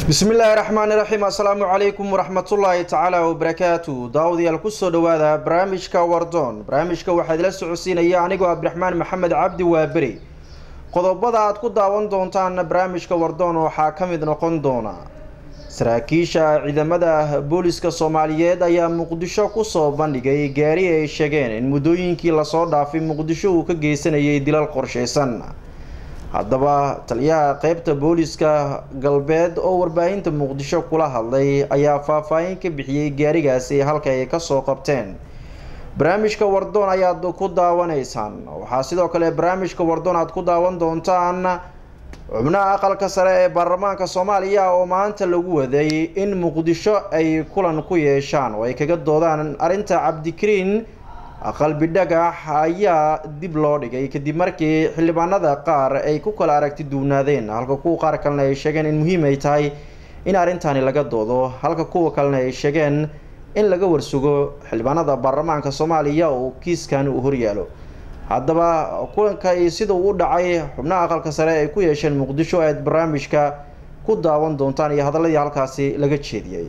bismi illaahi raxmaani raxiim assalaamu calaykum waraxmatullaahi tacaala wabarakaatu daawadayaal kusoo dhawaada barnaamijka wardoon barnaamijka waxaa idila socodsiinaya anigoo cabdiraxmaan maxamed cabdi waaberi qodobada aad ku daawan doontaan barnaamijka wardoon waxaa ka mid noqon doona saraakiisha ciidamada booliska soomaaliyeed ayaa muqdisho kusoo bandhigay gaari ay sheegeen in muddooyinkii lasoo dhaafay muqdisho uu ka geysanayay dilal qorsheysan haddaba taliyaha qeybta booliska galbeed oo warbaahinta muqdisho kula hadlay ayaa faahfaahin ka bixiyey gaarigaasi halka ay kasoo qabteen barnaamijka wardoon ayaad ku daawanaysaan waxaa sidoo kale barnaamijka wardoon aad ku daawan doontaan xubnaha aqalka sare ee baarlamaanka soomaaliya oo maanta lagu waday in muqdisho ay kulan ku yeeshaan oo ay kaga doodaan arrinta cabdikariin qalbi dhagax ayaa dib loo dhigay kadib markii xildhibaanada qaar ay ku kala aragti duwnaadeen halka kuwa qaar kalena ay sheegeen in muhiim ay tahay in arrintani laga doodo halka kuwa kalena ay sheegeen in laga warsugo xildhibaanada baarlamaanka soomaaliya oo kiiskan uu horyaalo haddaba kulanka sida uu u dhacay xubnaha aqalka sare ay ku yeesheen muqdisho aad barnaamijka ku daawan doontaan iyo hadaladii halkaasi laga jeediyey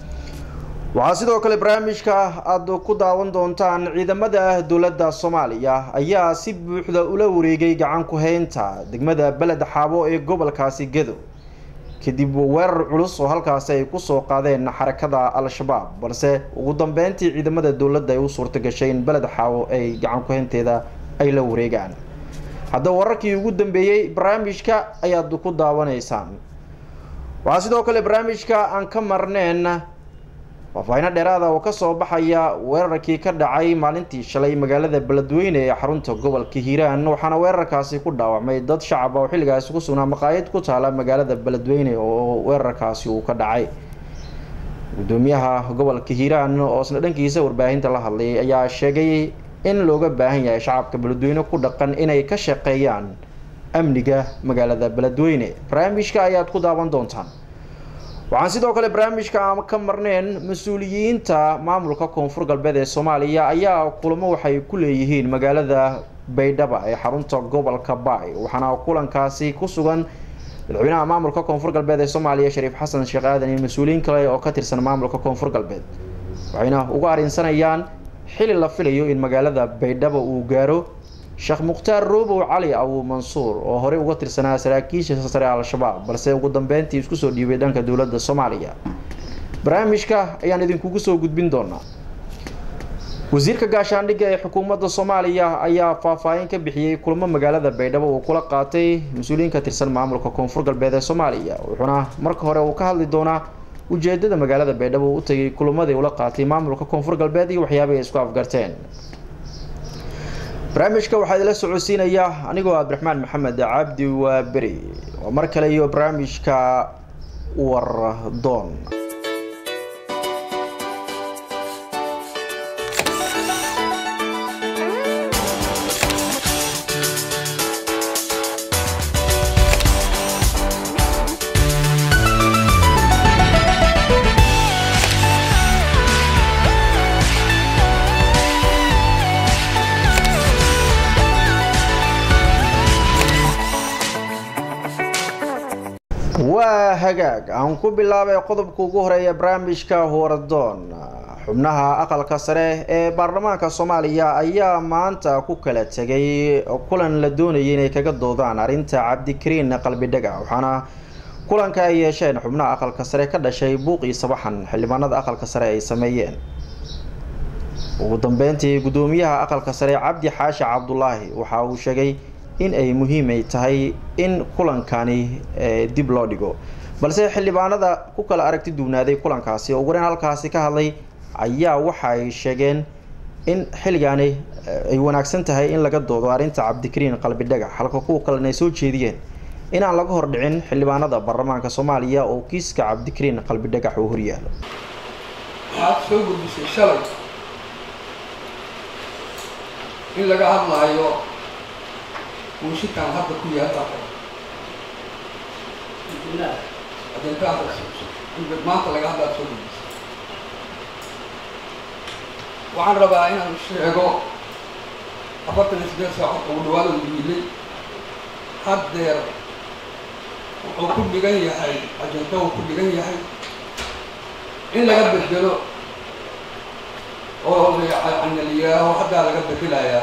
waxaa sidoo kale barnaamijka aada ku daawan doontaan ciidamada dowladda soomaaliya ayaa si buuxda ula wareegay gacan ku-heynta degmada beled xaabo ee gobolkaasi gedo kadib weerar culus oo halkaasi ay kusoo qaadeen xarakada al-shabaab balse ugu dambeyntii ciidamada dowladda ay u suurta gashay in beled xaabo ay gacan ku-heynteeda ay la wareegaan haddaba wararkii ugu dambeeyey barnaamijka ayaad ku daawanaysaan waxaa sidoo kale barnaamijka aan ka marneen faahfaahino dheeraada oo kasoo baxaya weerarkii ka dhacay maalintii shalay magaalada beledweyne ee xarunta gobolka hiiraan waxaana weerarkaasi ku dhaawacmay dad shacaba oo xilligaasi ku sugnaa maqaayad ku taala magaalada beledweyne oo weerarkaasi uu ka dhacay gudoomiyaha gobolka hiiraan oo isna dhankiisa warbaahinta la hadlay ayaa sheegay in looga baahan yahay shacabka beledweyne ku dhaqan inay ka shaqeeyaan amniga magaalada beledweyne barnaamijka ayaad ku daawan doontaan waxaan sidoo kale barnaamijka aan ka marneen mas-uuliyiinta maamulka koonfur galbeed ee soomaaliya ayaa kulamo waxay ku leeyihiin magaalada baydhaba ee xarunta gobolka baay waxaana kulankaasi ku sugan madaxweynaha maamulka koonfur galbeed ee soomaaliya shariif xasan sheekh aadan iyo mas-uuliyiin kale oo ka tirsan maamulka koonfur galbeed waxayna uga arrinsanayaan xili la filayo in magaalada baydhaba uu gaaro sheekh mukhtaar roobow cali abu mansuur oo horey uga tirsanaa saraakiisha sare al-shabaab balse ugu dambeyntii isku soo dhiibay dhanka dowladda soomaaliya barnaamijka ayaan idinkugu soo gudbin doonaa wasiirka gaashaandhigga ee xukuumadda soomaaliya ayaa faahfaahin ka bixiyey kulamo magaalada baydhabo uu kula qaatay mas-uuliyiin ka tirsan maamulka koonfur galbeed ee soomaaliya wuxuuna marka hore uu ka hadli doonaa ujeedada magaalada baydhabo uu u tagay kulamadii ula qaatay maamulka koonfur galbeed iyo waxyaabay ay isku afgarteen barnaamijka waxaa idila socodsiinaya anigoo cabdiraxmaan maxamed cabdi waa beri oo mar kale iyo barnaamijka wardoon waa hagaag aan ku bilaabay qodobka ugu horeeya barnaamijka wardoon xubnaha aqalka sare ee baarlamaanka soomaaliya ayaa maanta ku kala tegay kulan la doonayay inay kaga doodaan arrinta cabdikariin qalbi dhagax waxaana kulanka ay yeesheen xubnaha aqalka sare ka dhashay buuqii sabaxan xildhibaanada aqalka sare ay sameeyeen ugu dambeyntii gudoomiyaha aqalka sare cabdi xaashi cabdulaahi waxa uu sheegay in ay muhiimay tahay in kulankani dib loo dhigo balse xildhibaanada ku kala aragti duwnaaday kulankaasi oo wareen halkaasi ka hadlay ayaa waxa ay sheegeen in xilligaani ay wanaagsan tahay in laga doodo arrinta cabdikariin qalbi dhagax halka kuwa kalena ay soo jeediyeen inaan laga hordhicin xildhibaanada baarlamaanka soomaaliya oo kiiska cabdikariin qalbi dhagax uu horyaalo waxaad soo gudbisay shalay in laga hadlaayo muushikan hadda ku yaalla maanta laga hadlaa soo gudbisa waxaan rabaa inaan sheego afartan iyo sideed saacood ugu dhawaada u yimidnay haddeer wuxuu ku dhigan yahay ajanta uu ku dhigan yahay in laga bedelo oo la yihaaho haddaa laga bedelayaa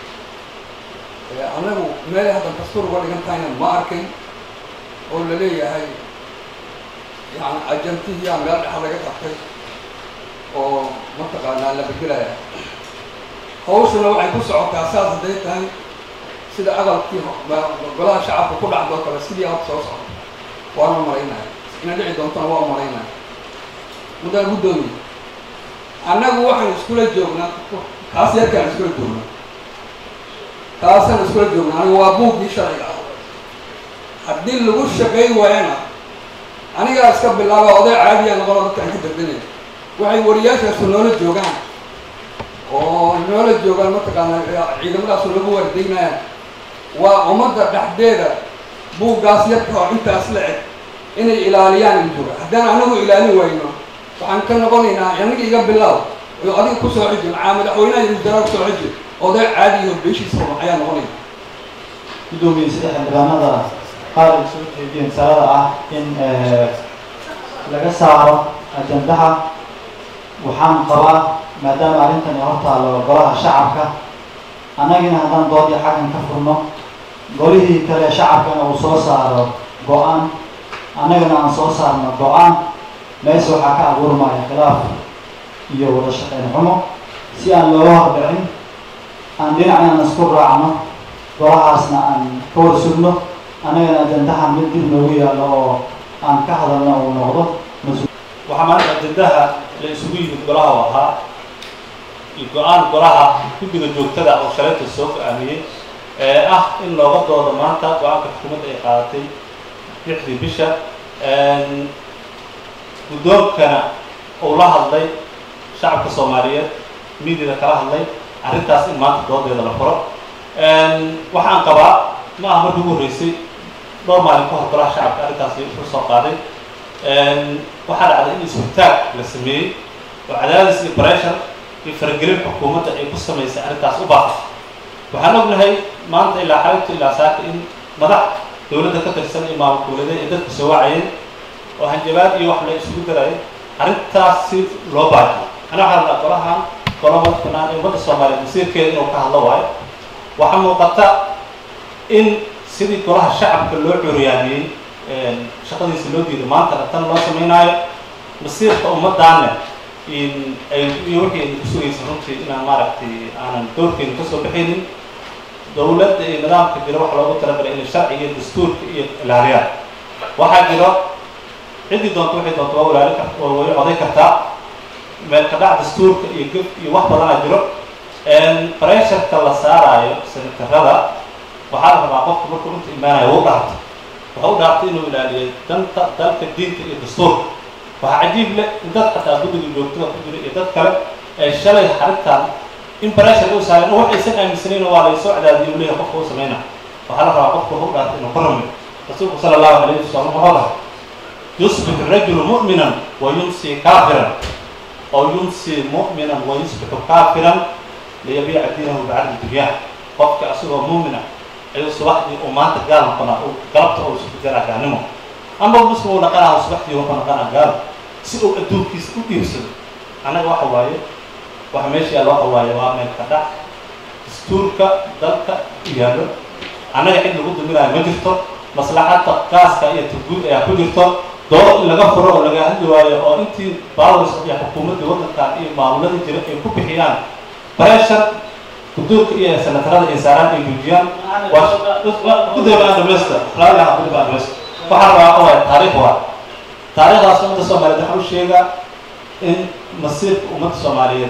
annagu meel haddan dastuur uga dhigan tahayna ma arkin oo la leeyahay yani ajantihiyaa meel dhexa laga qabtay oo mataqaanaa la bedelaya hawshuna waxay ku socotaa saas hadday tahay sida aqalkii golaha shacabka ku dhacdoo kale sidii hab soo socda waana maraynaya ina dhici doontona waa maraynaya muddaan guddoomiye annagu waxaan iskula joognaa kaas yarkaan iskula joognaa kaasaan iskula joognaa anigu waa buuggii sharciga ah haddii lagu shaqayn waayana anigaa iska bilaaba oday caadiya noqono dadkaan ka dardanaya waxay wariyaashaasu noola joogaan oo noola joogaan mataqaana ciidamadaasu lagu waardaynayaan waa ummadda dhexdeeda buuggaas yarka oo intaas la eg inay ilaaliyaan in jooga haddaan anagu ilaalin wayno waxaan ka noqonaynaa aniga iga bilow oo adiga ku soo xiji macaa madaxweynaha iyo wasaaraa kusoo xiji oday caadiyo beeshiisa ruma ayaa noqonaya guddoomiye sida xildhibaanada qaar ay soo jeediyeen salada ah in laga saaro ajandaha waxaan qabaa maadaama arrintani hortaalo golaha shacabka annagina haddaan doodii xaggan ka furno golihii kale shacabkana uu soo saaro go-aan annagana aan soo saarno go-aan meesha waxaa ka abuurmaya khilaaf iyo wada shaqayn xumo si aan looga hordhicin aan dhinacna aan isku raacno golahaasna aan ka war sugno annagana ajandahan mid dib noogu yaallo oo aan ka hadalno uu noqdo mas- waxaa maanta ajandaha la isugu yimid golaha u ahaa iyo go-aan golaha guddiga joogtada oo shalayta soo go-aamiyey ee ah in looga doodo maanta go-aanka xukuumadda ay qaadatay lixdii bisha guddoonkana uu la hadlay shacabka soomaaliyeed miidiada kala hadlay arrintaas in maanta doodeeda la furo waxaan qabaa ma aha markii ugu horreysay dhowr maalin ka hor golaha shacabka arrintaas u soo qaaday waxaa dhacday in isbitaag la sameeyey oo cadaadis iyo breshar iyo faragelin xukuumadda ay ku samaysay arrintaas u baaqay waxaan ognahay maanta ilaa xalinta ilaa saaka in madax dowladda ka tirsan iyo maamul dowladeed ay dadka soo wacayeen oo hanjabaad iyo wax la isugu darayay arrintaas si loo baajiyo ana waxaa rabaa golahan golo madax banaan ee ummadda soomaaliyeed masiirkeeda inuu ka hadlo waayo waxaa muuqata in sidii golaha shacabka loo curyaamiyey shaqadiisa loo diiday maantana tan loo samaynaayo masiirka ummadaanne in ay iyo wixii aynu ku sugaysa runtii inaan maaragtay aanan doorkeenu kasoo baxaynin dowladda iyo nidaamka jiro waxa loogu talagalay inay sharciga iyo dastuurka iyo ilaaliyaan waxaa jiro ciddii doonto waxay doonto waa ilaali kar waa way coday kartaa meel ka dhac dastuurka iyo gef iyo wax badanaa jiro bresharka la saaraayo senatarada waxaa la rabaa qofka markuu inta imaanayo u dhaarto waxa u dhaartay inuu ilaaliyo danta dalka diinta iyo dastuurka waxaa cajiib leh in dad xataa guddiga joogtada ku jira iyo dad kale ee shalay xarintan in breshar u saareen oo waxaysan aaminsanayn waa laysoo cadaadiyay u leeyahay qofka u samayna waxaa la rabaa qofka u dhaartay inuu ka rumiyo rasuulku sala allahu alayhi wasalam wuxuu dhahay yusbix rajulu mu'minan wa yumsi kaafiran oo yumsi mu'minan wa yusbixu kaafiran liyabiica diinahu bicadli dunyah qofka asagoo mu'mina ayuu subaxdii uu maanta gaal noqonaa uu galabta uu isu garaa gaalnimo ama muslim uu dhaqanaha subaxdii wuxuu dhaqanaa gaal si uu adduunkiisa u dhiibsado annaga waxa waaye waxa meesha yaalla waxa waaye waa meel ka dhac dastuurka dalka yaallo annaga cid lagu duminayo ma jirto maslaxadda qaaska iyo taguud ayaa ku jirto dood in laga furo oo laga hadli waayo oo intii bawrs iyo xukuumadda waddankan iyo maamulada jira ay ku bixiyaan breshar guduurka iyo senatarada ay saaraan ay joojiyaan guddiga baan dhamaysta raaliha guddiga baan dhamaysta waxaa rabaa waxa waaye taariikh waa taariikhdaas ummadda soomaaliyeed waxaa u sheegaa in masiirka ummadda soomaaliyeed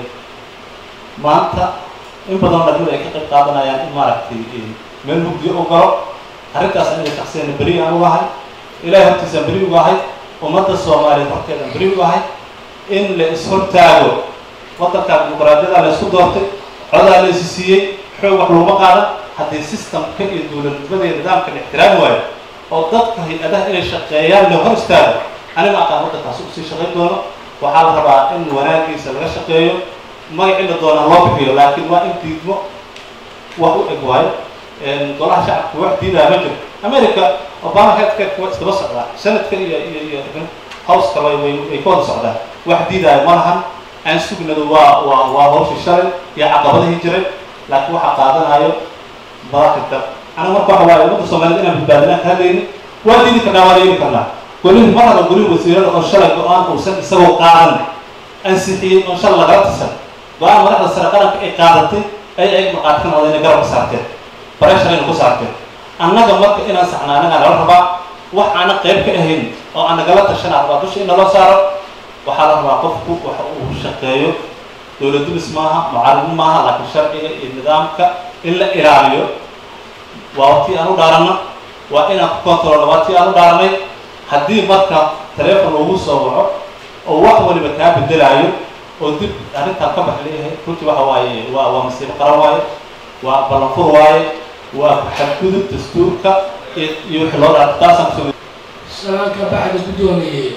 maanta in badan dhalinyada ay ka qayb qaadanayaan in maaragtay meel mugdiyo u galo arrintaas aniga shaksiyana beri aan ugahay ilaahay hortiisaan beri ugahay ummadda soomaaliyeed horteedaan beri ugahay in la is-hortaago waddanka dimuqraadiyada la isku doortay codaa la isi siiyey xoog wax laguma qaadan haddii systemka iyo dowladnimada iyo nidaamka la ixtiraami waayo oo dadka hay-adaha inay shaqeeyaan la hor istaago aniga aqaan waddankaasi usii shaqayn doono waxaa la rabaa in wanaagiisa laga shaqeeyo magacii la doonaa loo bixiyo laakiin waa in diidmo wax u eg waayo golaha shacabka wax diidaya ma jiro america obama headka waa iskaba socdaa sanadka iyo iyo iyo howska way way way ka wada socdaan wax diidaya ma lahan aan sugnadu waa waa waa hawshii shalay iyo caqabadihii jiray laakiin waxaa qaadanayo madaxda aniga marka waxa waaye ummadda soomaaliyeed inaan badbaadinaan ka hadlaynin waa diidi karnaa waa yeeli karnaa golihii mar hada golihii wasiirada oo shalay go-aan uusan isagoo qaadan ansixiyey oo shalay lagala tirsan go-aan madaxda sare qaranka ay qaadatay ay ay marqaati ka noqdeen garab ka saarteen bareshar ayna ku saarteen annaga marka inaan saxna anagaa nala rabaa wax aanan qayb ka ahayn oo aan nagala tashanaa rabaa dusha in naloo saaro waxaa la rabaa qofku waxa uu shaqeeyo dowladulis maaha mucaarimo maaha laakiin sharciga iyo nidaamka in la ilaaliyo waa tii aan u dhaaranno waa inaan ku controlno waa tii aan u dhaaranay haddii marka taleefon lagu soo waco oo wax waliba kaa bedelaayo oo dib arrintaan ka bax leeyahay runtii waxa waaye waa waa masiibo qaran waaye waa ballanfur waaye waa xadgudub dastuurka iyo iyo wixii loo dhaarta taasaan kusoo salaanka baxda guddoomiyey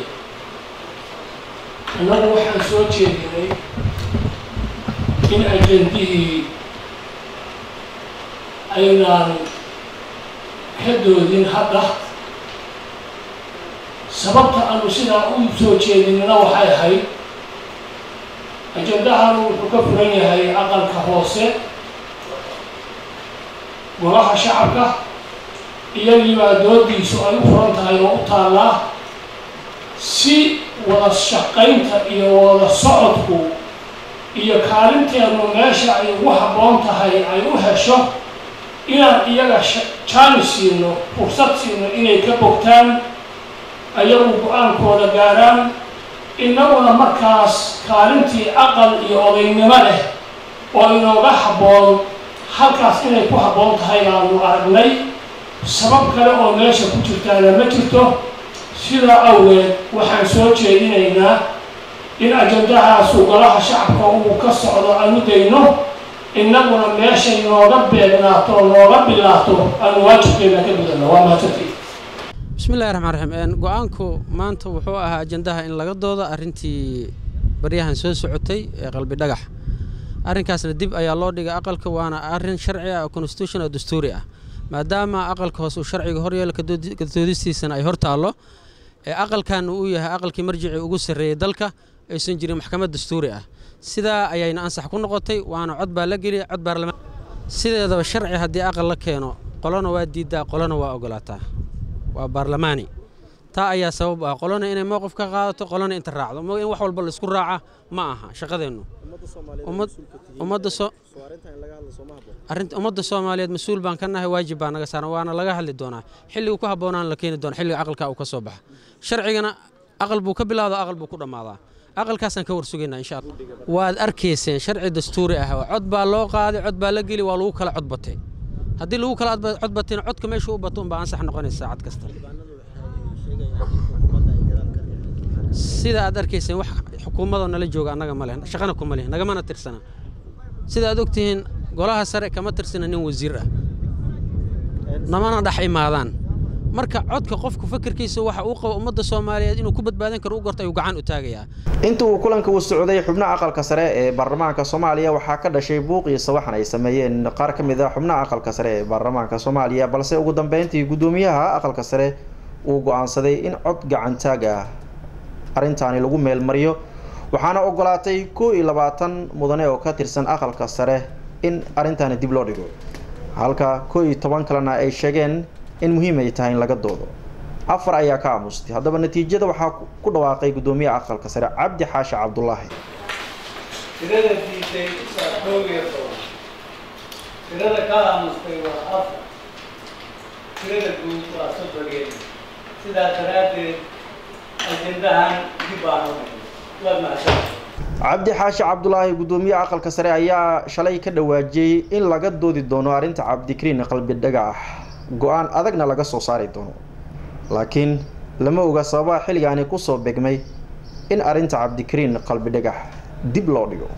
annagu waxaan soo jeedinay in ajendihii aynaan ka doodin hadda sababta aanu sidaa u soo jeedinina waxay ahayd ajendahanu wuxuu ka furan yahay aqalka hoose golaha shacabka iyagiibaa doodiisu ay u furan tahay oo u taallaa si wada shaqaynta iyo wada socodku iyo kaalinteenu meesha ay ugu habboon tahay ay u hesho inaan iyaga jaani siino fursad siino inay ka bogtaan ayagu go-aankooda gaaraan innaguna markaas kaalintii aqal iyo odaynimo leh oo inooga habboon halkaas inay ku habboon tahay baanu aragnay sabab kale oo meesha ku jirtaana ma jirto sidaa awgeed waxaan soo jeedinaynaa in ajendahaasu golaha shacabka uu ka socdo aanu dayno innaguna meeshay nooga beegnaato oo nooga bilaato aanu waajibkeena ka gudano waa mahadsantii bismi illahi raxmaan raxiim go-aanku maanta wuxuu ahaa ajendaha in laga doodo arrintii baryahan soo socotay ee qalbi dhagax arrinkaasna dib ayaa loo dhigay aqalka waana arrin sharci ah oo constitution oo dastuuri ah maadaama aqalka hoose uu sharciga horyeelo kadoodistiisana ay hor taallo ee aqalkan uu yahay aqalkii marjicii ugu sarreeyey dalka aysan jirin maxkamad dastuuri ah sidaa ayayna ansax ku noqotay waana cod baa la geliyay cod baarlamaan sideedaba sharci haddii aqal la keeno qolona waa diiddaa qolona waa ogolaataa waa baarlamaani taa ayaa sabab ah qolona inay mowqif ka qaadato qolona inta raacdo in wax walba laisku raaca ma aha shaqadeennu ummadda soomaaliyeed mas-uul baan ka nahay waajib baa naga saaran waana laga hadli doonaa xilligu ku habboonaan la keeni doona xilliga aqalka uu ka soo baxa sharcigana aqal buu ka bilaado aqal buu ku dhammaadaa aqalkaasaan ka warsugaynaa insha allah waad arkayseen sharci dastuuri ah cod baa loo qaaday cod baa la geli waa lagu kala codbatay haddii lagu kala cod batayna codka meeshuu u bato unbaa ansax noqonaysa saacad kasta sida aad arkayseen wax xukuumadoo nala jooga annaga ma leh shaqana kuma leh nagamana tirsana sida aad ogtihiin golaha sare kama tirsana nin wasiir ah namana dhex imaadaan marka codka qofku fakerkiisa waxa uu qabo ummadda soomaaliyeed inuu ku badbaadan karo u gorto ayuu gacan u taagayaa inta uu kulanka uu socday xubnaha aqalka sare ee baarlamaanka soomaaliya waxaa ka dhashay buuq iyo sawaxan ay sameeyeen qaar ka mid ah xubnaha aqalka sare ee baarlamaanka soomaaliya balse ugu dambeyntii guddoomiyaha aqalka sare uu go-aansaday in cod gacantaag ah arrintaani lagu meelmariyo waxaana ogolaatay kow iyo labaatan mudane oo ka tirsan aqalka sare in arrintaani dib loo dhigo halka kow iyo toban kalena ay sheegeen in muhiim ay tahay in laga doodo afar ayaa ka aamustay haddaba natiijada waxaa ku dhawaaqay guddoomiyaha aqalka sare cabdi xaashi cabdulaahi tirada diiday waa koob iyo toban tirada ka aamustay waa afar tirada guud waa soddon iyo sidaa daraaddeed ajendahan dib baan u dhigay waa mahadsan cabdi xaashi cabdulaahi guddoomiyaha aqalka sare ayaa shalay ka dhawaajiyey in laga doodi doono arrinta cabdikariin qalbi dhagax go-aan adagna laga soo saari doono laakiin lama oga sababaha xilligaani kusoo begmay in arrinta cabdikariin qalbi dhagax dib loo dhigo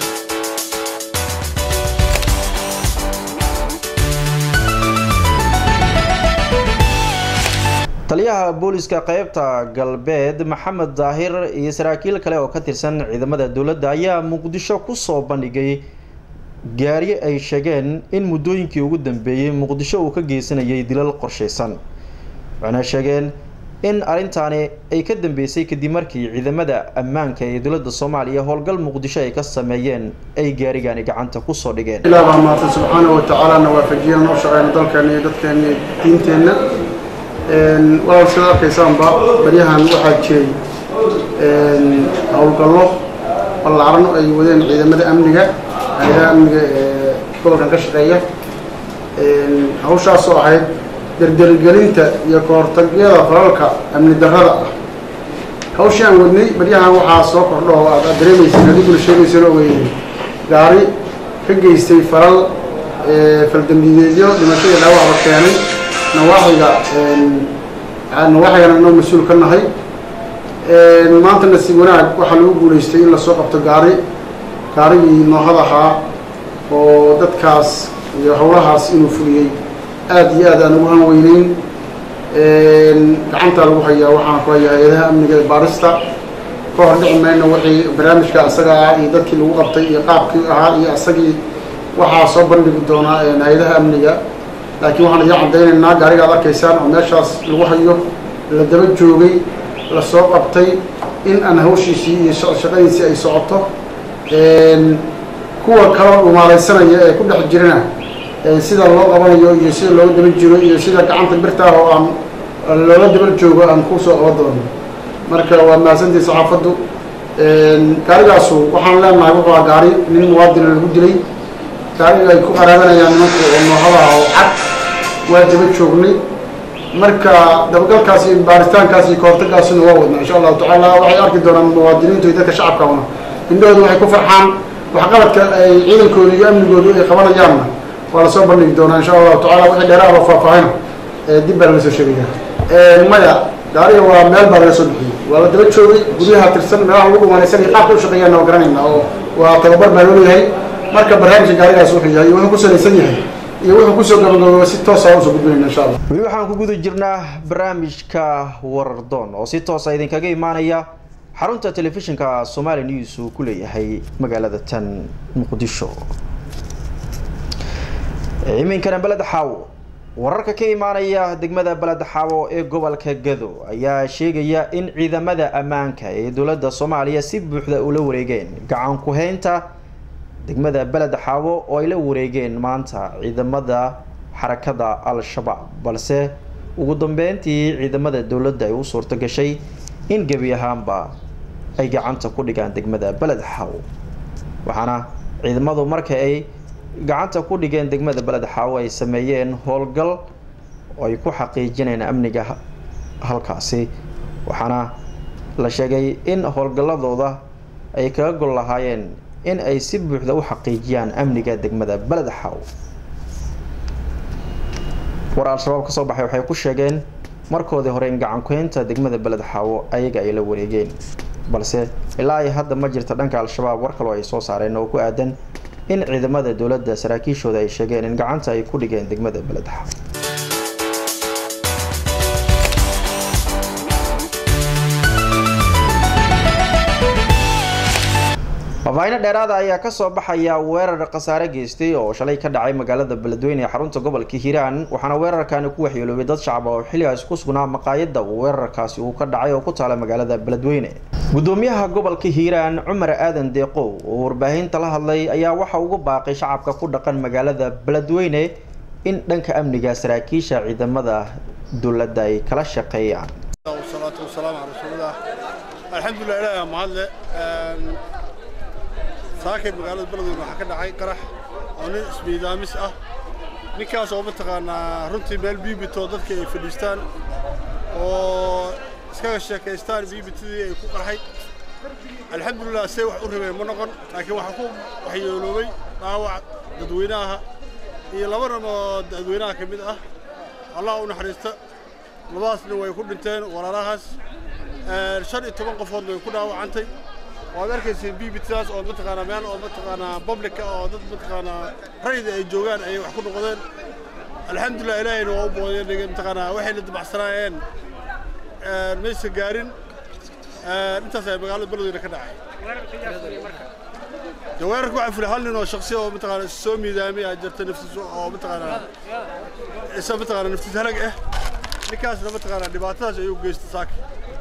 taliyaha booliska qeybta galbeed maxamed daahir iyo saraakiil kale oo ka tirsan ciidamada dowladda ayaa muqdisho kusoo bandhigay gaari ay sheegeen in muddooyinkii ugu dambeeyey muqdisho uu ka geysanayay dilal qorshaysan waxayna sheegeen in arrintaani ay ka dambeysay kadib markii ciidamada ammaanka ee dowladda soomaaliya howlgal muqdisho ay ka sameeyeen ay gaarigani gacanta kusoo dhigeen ilaah baa maatan subxaanahu watacaala na waafajiyana noo shaqeyna dalkeena iyo dadkeena iyo diinteenna walaal sida arkaysaanba baryahan waxaa jiray howlgallo ballaaran ay wadeen ciidamada amniga hay-adaha amniga ee gobolkan ka shaqeeya hawshaasoo ahayd derdergelinta iyo kahortagyada falalka amni darrada ah hawshii aan wadnay baryahan waxaa soo kordho oo aad dareemaysin adiguna sheegaysano weye gaari ka geystay falal faldambideedyo dhimasho iyo dhaawacba keenay nawaaxiga nawaaxigana inoo mas-uul ka nahay maanta nasiib wanaag waxaa lagu guulaystay in lasoo qabto gaari gaarigii noohad ahaa oo dadkaas iyo howlahaas inuu fuliyey aada iyo aad aan ugu han weyneyn gacantaa lagu hayaa waxaan ku hayaa hay-adaha amniga ee baarista ka hor dhici mayno wixii barnaamijka asaga ah iyo dadkii lagu qabtay iyo qaabkii ahaa iyo asagii waxaa soo bandhigi doonaa hay-adaha amniga laakiin waxaan idin caddaynaynaa gaariga ad arkaysaan oo meeshaas lagu hayo la daba joogay lasoo qabtay in aan hawshiisii iyo shaqadiisii ay socoto kuwa kaloo dhumaalaysanaya ee ku dhex jirana sida loo qabanayo iyo sida looga daba jiro iyo sida gacanta birtaah oo aan looga daba joogo aan kusoo qaban doono marka waa mahadsantii saxaafaddu gaarigaasu waxaan leenahay wuxuu a gaari nin muwaadina lagu dilay gaariga ay ku qaraabanayaan nimanku oo noohadaha oo cad waa daba joognay marka dabagalkaas iyo baaritaankaas iyo kahortagaasina waa wadnaa insha allahu tacaala waxay arki doonaan muwaadiniintu iyo dadka shacabkana indhahooda waxay ku farxaan waxqabadka ay ciidankooda iyo amnigoodu ay qabanayaanna waa lasoo bandhigi doonaa insha allahu tacala wixii dheeraada faahfaahina dib baa laga soo sheegaya maya gaariga waa meel baa laga soo bixiyey waa la daba joogay guryaha tirsan meelaha lagu dhumanaysan iyo qaabka u shaqeeyaan waa garanayna oo waa tababar baa loo leeyahay marka barnaamijka gaarigaas wuxuu yahay wuxuu ku salaysan yahay iyo wuxuu kusoo gabagabooba si toosa usoo gudbinayna insha allah weli waxaan ku guda jirnaa barnaamijka warardoon oo si toosa idinkaga imaanaya xarunta telefishinka somali news uu ku leeyahay magaalada tan muqdisho iminkana beled xaawo wararka ka imaanaya degmada beled xaawo ee gobolka gado ayaa sheegaya in ciidamada ammaanka ee dowladda soomaaliya si buuxda ula wareegeen gacan ku-heynta degmada beled xaawo oo ay la wareegeen maanta ciidamada xarakada al-shabaab balse ugu dambeyntii ciidamada dowladda ay u suurto gashay in gebi ahaanba ay gacanta ku dhigaan degmada beled xaawo waxaana ciidamadu marka ay gacanta ku dhigeen degmada beled xaawo ay sameeyeen howlgal oo ay ku xaqiijineen amniga halkaasi waxaana la sheegay in howlgalladooda ay kaga gol lahaayeen in ay si buuxda u xaqiijiyaan amniga degmada beled xaawo war al-shabaab kasoo baxay waxay ku sheegeen markoodii hore in gacan ku-heynta degmada beled xaawo ayaga ay la wareegeen balse ilaa ay hadda ma jirta dhanka al-shabaab war kaloo ay soo saareen oo ku aadan in ciidamada dowladda saraakiishooda ay sheegeen in gacanta ay ku dhigeen degmada beled xaawo faafaahinno dheeraada ayaa kasoo baxaya weerar khasaare geystay oo shalay ka dhacay magaalada beledweyne ee xarunta gobolka hiiraan waxaana weerarkaani ku waxyeeloobay dad shacab oo xilligaasi ku sugnaa maqaayadda weerarkaasi uu ka dhacay oo ku taala magaalada beledweyne gudoomiyaha gobolka hiiraan cumar aadan deeqow oo warbaahinta la hadlay ayaa waxa ugu baaqay shacabka ku dhaqan magaalada beledweyne in dhanka amniga saraakiisha ciidamada dowladda ay kala shaqeeyaan والصلاة والسلام على رسول الله الحمد لله إله ما هذا ساكن مقالة بلد waxaa ka dhacay qarax oo nin ismiidaamis ah ninkaas oo mataqaanaa runtii meel biibito dadka ay fadhiistaan oo iskaga sheekaystaan biibitadii ay ku qarxay alxamdulilah see wax u rabeen ma noqon laakiin waxaa ku waxyeeloobay dhaawac dadweynaha iyo laba nin oo dadweynaha ka mid ah allah u naxariista labadaasna way ku dhinteen walaalahaas shan iyo toban qofood way ku dhaawacantay waad arkayseen bbtdaas oo mataqaanaa meel oo mataqaanaa publica oo dad mataqaanaa rayda ay joogaan ayay wax ku noqdeen alxamdulilah ilaahayna waa u boodeen mataqaanaa waxay la dabacsanaayeen maysa gaarin intaas ay magaalada beledweyne ka dhacay dee weerarka waxaa fulay hal nin oo shaksi oo mataqaana soo miidaamay aa jirta naftiis oo mataqaana isa mataqaana naftiis halag ah ninkaasna mataqaana dhibaatadaas ayuu geystay saaka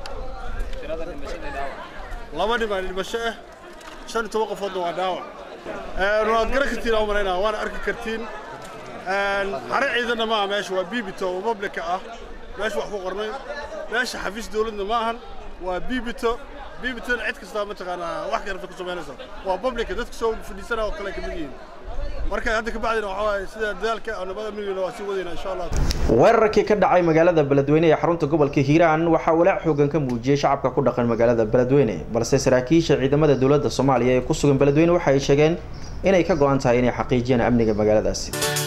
laba nin baa dhimasho ah shan iyo toban qofoodna waa dhaawac waad garan kartiin aan malaynaa waana arki kartiin xare ciidanna maaha meesha waa bibito oo publica ah meesha wax ku qornay meesha xafiis dowladna ma ahan waa bibito bibitona cid kastaa mataqaanaa wax karata ku samaynaysa waa publica dadka soo fadhiisana oo kale kamid yihiin marka hadda kabacdina waxaa waaye sida dadaalka nabada miligana waa sii wadayna insha allah weerarkii ka dhacay magaalada beledweyne ee xarunta gobolka hiiraan waxaa walaac xoogan ka muujiyey shacabka ku dhaqan magaalada beledweyne balse saraakiisha ciidamada dowladda soomaaliya ee ku sugan beledweyne waxa ay sheegeen inay ka go-an tahay inay xaqiijiyaan amniga magaaladaasi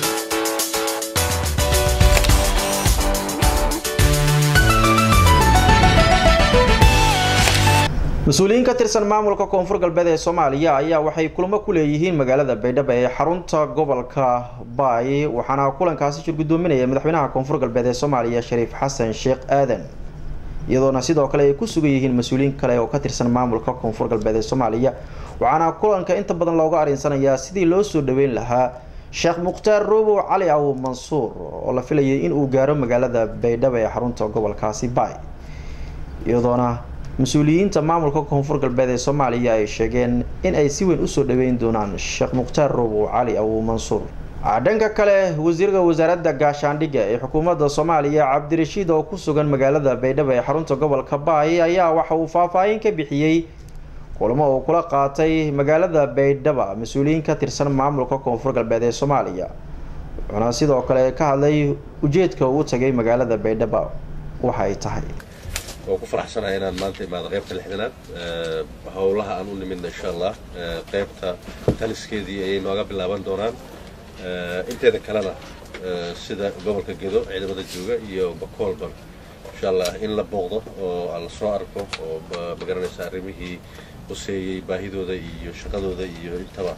mas-uuliyiin ka tirsan maamulka koonfur galbeed ee soomaaliya ayaa waxay kulamo ku leeyihiin magaalada baydhabo ee xarunta gobolka baay waxaana kulankaasi shir guddoominaya madaxweynaha koonfur galbeed ee soomaaliya shariif xasan sheekh aadan iyadoona sidoo kale ay ku sugan yihiin mas-uuliyiin kale oo ka tirsan maamulka koonfur galbeed ee soomaaliya waxaana kulanka inta badan looga arinsanayaa sidii loo soo dhaweyn lahaa sheekh mukhtaar roobow cali aw mansuur oo la filayay in uu gaaro magaalada baydhabo ee xarunta gobolkaasi baay iyadoona mas-uuliyiinta maamulka koonfur galbeed ee soomaaliya ay sheegeen in ay si weyn usoo dhaweyn doonaan sheekh mukhtaar roobow cali aw mansuur dhanka kale wasiirka wasaaradda gaashaandhigga ee xukuumadda soomaaliya cabdirashiid oo ku sugan magaalada baydhabo ee xarunta gobolka baay ayaa waxa uu faahfaahin ka bixiyey kulamo uu kula qaatay magaalada baydhaba mas-uuliyiin ka tirsan maamulka koonfur galbeed ee soomaaliya wuxuuna sidoo kale ka hadlay ujeedka uu tagay magaalada baydhaba waxa ay tahay waan ku faraxsanahay inaan maanta imaado qaybta lixdanaad howlaha aan u nimidna insha allah qaybta taliskeedii ayay nooga bilaaban doonaan inteeda kalena sida gobolka gedo ciidamada jooga iyo bakoolba insha allah in la booqdo oo la soo arko oo magaranaysa arrimihii quseeyey baahidooda iyo shaqadooda iyo intaba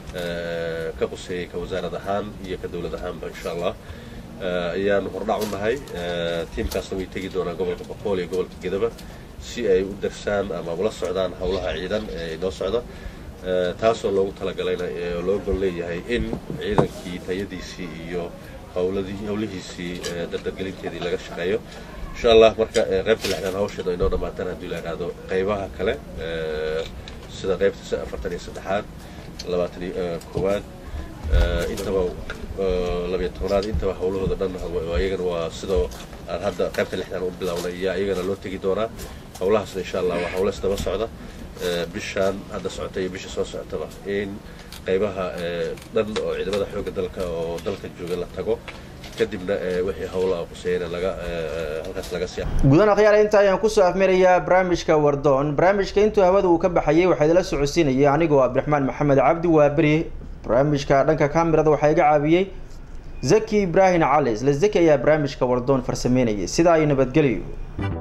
ka quseeyey ka wasaarad ahaan iyo ka dowlad ahaanba insha allah ayaanu hordhac u nahay tiimkaasna way tegi doonaan gobolka boqool iyo gobolka gedaba si ay u darsaan ama ula socdaan howlaha ciidan ee noo socda taasoo loogu talagalayna oo loo gol leeyahay in ciidankii tayadiisii iyo howladii howlihiisii dardargelinteedii laga shaqeeyo insha allah marka qaybta lixdaan hawsheeda inoo dhamaataan haddii la idhaahdo qaybaha kale sida qaybta afartan iyo saddexaad labaatan iyo koowaad intaba labiyo tobnaad intaba howlahooda dhan ayagana waa sidoo aan hadda qaybta lixdaan u bilownay iyo ayagana loo tegi doonaa howlahaasna insha allah waa howleys daba socda bishaan hadda socota iyo bisha soo socotaba in qaybaha dhan oo ciidamada xoogga dalka oo dalka jooga la tago kadibna wixii howlaha quseeyana laga halkaas laga sii gudan akhyaar inta ayaan kusoo afmirayaa barnaamijka wardoon barnaamijka intuu hawada uu ka baxayay waxaa idila socodsiinayay anigoo cabdiraxmaan maxamed cabdi waaberi barnaamijka dhanka kamirada waxaa iga caawiyey zaki ibraahim cali isla zaki ayaa barnaamijka wardoon farsameynayay sidaa ay nabadgelyo